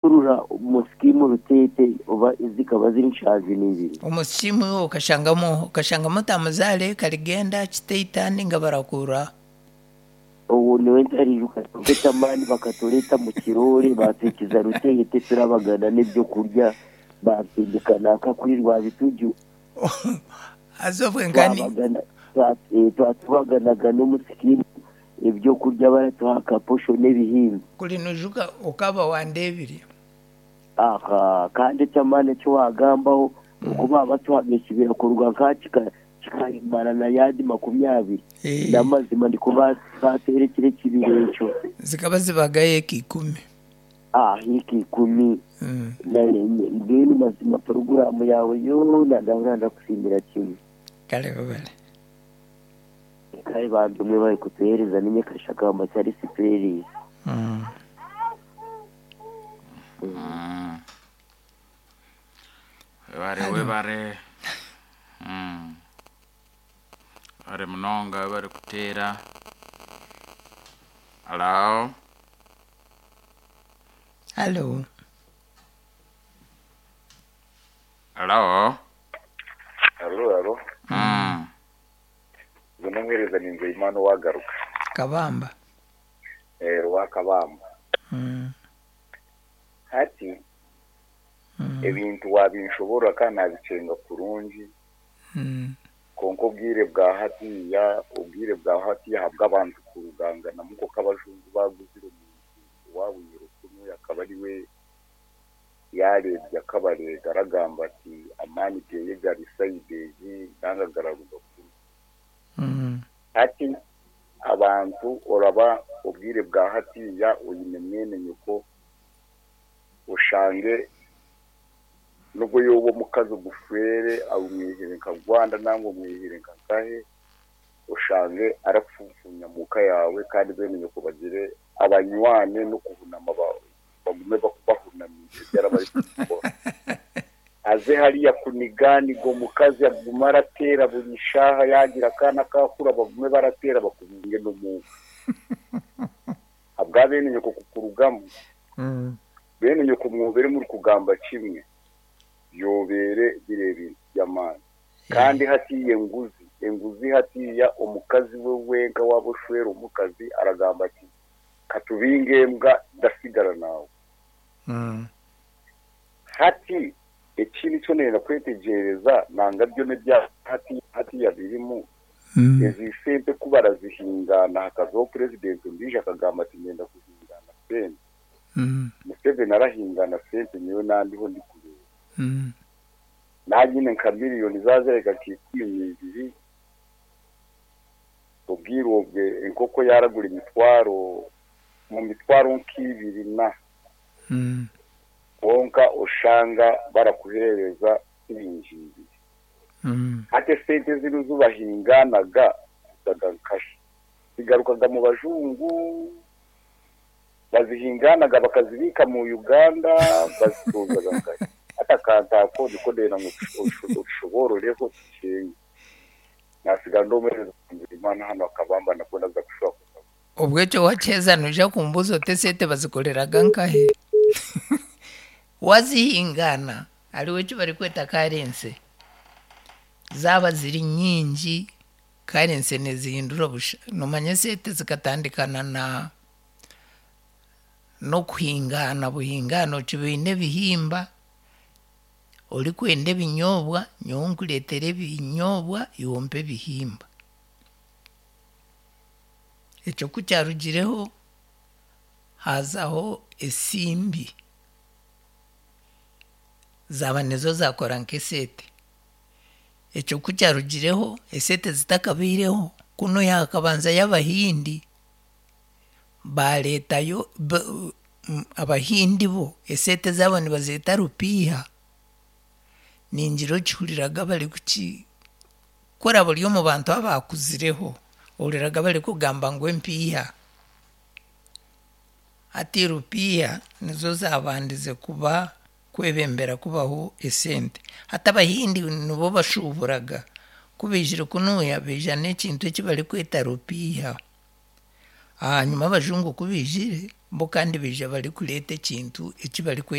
kurura umusikimu rutete oba zikaba ziri nshazi n'ibiri umushimu ukashangamo ukashangamo tamuzale kaligenda chiteitani nga barakura ubu niwe ntarije ukatogota mani bakatureta mu kirori batwikiza rutete turabagana n'ibyo kurya batindika naka kuri rwabituju azobwe nkani twabagana twa- eh, twatubaganaga n'umusikimu ibyo kurya baratuha akaposho n'ibihimba kulinujuka ukaba wandebiri aha kandi cyamane cyo wagambaho uko baba tuhamisha kurwa nka kika- kikayimarana yandi makumyabiri Eh. n'amazima ndi kuba baterekere kibireco zikaba zibagaye kikumi ah hiki ikumi mm. na rimwe ngeni mazima porogaramu yawe yo ndagahora ndakusimbira kimwe kale babale kare bantu umwe bari kutuhereza n'inyakasha kamba cyari siperisi mm. vare we vari Mm. vari munonga vari kuteera halo halo halo halo halo Mm. ngwino mwereza ni nzeyimana uwagaruka kabamba eh, rwa kabamba mm. hati ebintu wabinshobora kandi nabicenga kurungi mm. konko ubwire bwa hatiya ubwire bwa hatiya habwa abantu ku ruganga na muko k'abajungu baguzira umuntu wawuyira ukuno akaba ari we yarebye akabarega aragamba ati amani byeye garisayidezi nangagararuga kuno mm. ati abantu uraba ubwire bwa hatiya uyine mwene nyoko ushange nubwo yoba umukazi gufere awu mwihire nka rwanda nangwa mwihire nka kahe ushange arapfupfumya muka yawe kandi bene nyoko bagire abanywane no kuhunama bawe bagume baku- bahunamiye byarabari kubikora aze hariya kuniganigo mukazi aguma aratera buri shaha yagira akana kakura bagume baratera bakubunge n'umuga abwa bene nyoko ku rugamba mm. bene nyoko mwobere muri kugamba kimwe yobere birebire by'amani kandi hatiye nguzi enguzi hatiya omukazi we wenga waboshwera omukazi aragamba ati katubinge mbwa ndasigara nawe mm. hati ekindi kyo nenda kwetegereza nanga byo nebya hati hatiya birimu mm. ezi sente kuba barazihingana hakazaho perezidenti ndije akagamba ati ngenda kuhingana sente mm. museveni arahingana sente niwe nandiho ndi kureba mm. nanyine nka miliyoni zazereka kikumi ibiri ubwirobwe inkoko yaragura imitwaro mu mitwaro nk'ibiri na mm. wonka ushanga barakuhereza ibingibi mm. ate sente zino zubahinganaga zagarukaje zigarukaga mu bajungu bazihinganaga bakazibika mu uganda bazitozaga ngayo ati akantako niko ndenda ngo usho- ushobororeho dukenye nasiga ndomereza kugira imana hano akabamba nabwo naza gushobora kuza ubweco wachezana uja kumbuzo tesete bazikoreraga nkahe wazihingana ari weco bari kweta karense zaba ziri nyingi karense nizihindura busha nomanya sete zikatandikana na nokuhingana buhingana uci biine bihimba uri kwenda ebinyobwa nyowe nkureetera ebinyobwa iwe mpa ebihimba ekyo kukyarugireho hazaho esimbi zaba nizo zakora nk'esete ekyo kukyarugireho esete zitakabaireho kuno yakabanza y'abahindi baretayo b- m- abahindi bo esete zaabo nibazeeta rupiiha ningiro kihuriraga bari kuki kora buri omu bantu abakuzireho ohuriraga bari kugamba ngu empiiha ati rupiiha nizo zabandize kuba kwebembera kubaho esente hati abahindi nibo bashuuburaga kubeijire kunuya beija n'ekintu eki bari kweta rupiiha hanyuma abajungu kubeijire bo kandi bija bari kureta ekintu eki barikweta